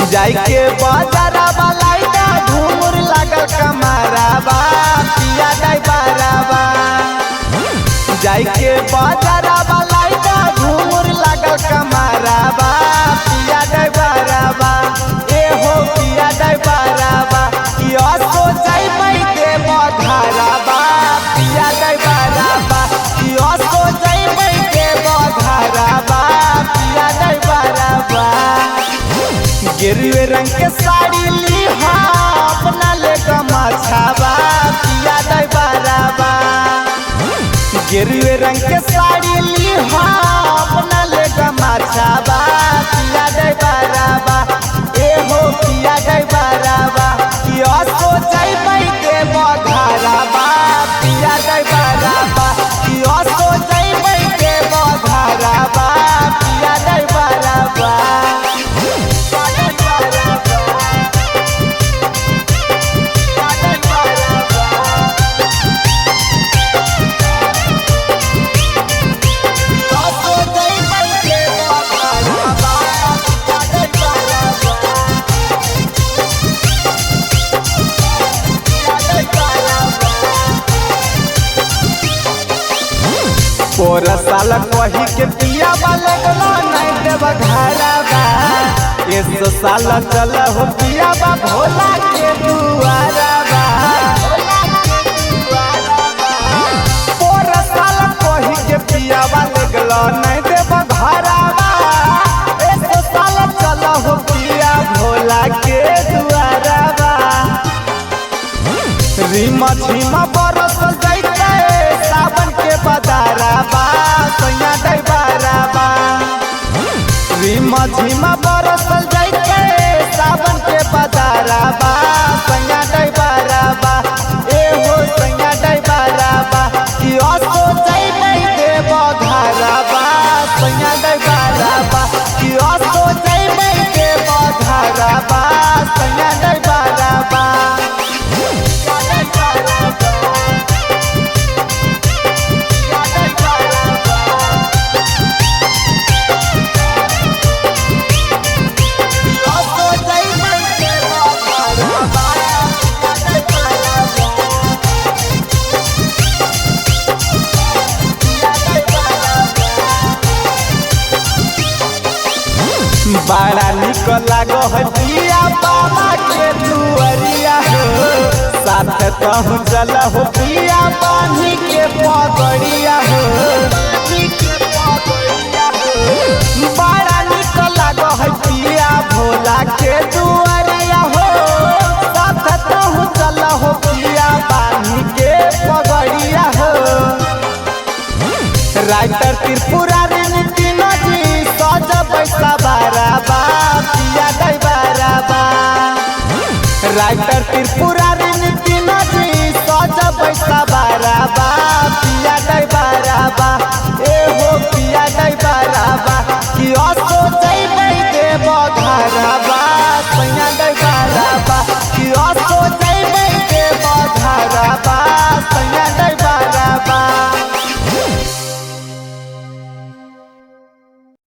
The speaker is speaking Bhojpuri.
जाई के बाजाराबा लाइटा घूमुर लागल कमाराबा पिया दाई बाराबा जाई के बाजाराबा लाइटा घूमुर लागल कमाराबा पिया दाई बाराबा ए हो पिया दाई बाराबा यो सो जाई मई के बधाराबा पिया दाई बाराबा यो सो जाई मई के बधाराबा पिया दाई बाराबा गिरवे रंग के साड़ी ली हा अपना ले गमाछाबा पिया दाई बाराबा गिरवे रंग के साड़ी ली हा अपना ले गमाछाबा पिया दाई बाराबा ए हो पिया दाई बाराबा किया सो जाई मई के बधाराबा पिया दाई बाराबा किया सो जाई मई के बधाराबा पिया दाई बाराबा पोर साल कही के पिया वाले गला नहीं देव घरा बा इस साल चल हो पिया बा भोला के दुआरा बा पोर साल कही के पिया वाले गला नहीं देव घरा बा इस साल चल हो पिया भोला के दुआरा बा रीमा झीमा बरस जैते सावन के बदाराबा सैया दई बाराबा रीमा झीमा बरस जैते सावन के बदाराबा सैया दई बाराबा ए हो सैया दई बाराबा कि असो जई नहीं देव घराबा सैया दई बाराबा कि असो जई नहीं देव घराबा सैया दई बाराबा बड़ा निक लागो है पिया बाबा के दुअरिया हो साथ कहूँ चल हो पिया पानी के पगड़िया हो बड़ा निक लागो है पिया भोला के दुअरिया हो साथ कहूँ चल हो पिया पानी के पगड़िया हो राइटर त्रिपुरारी नितिन जी सज पैसा बाराबा पिया गई बाराबा राइटर त्रिपुरारी नितिन जी सज पैसा बाराबा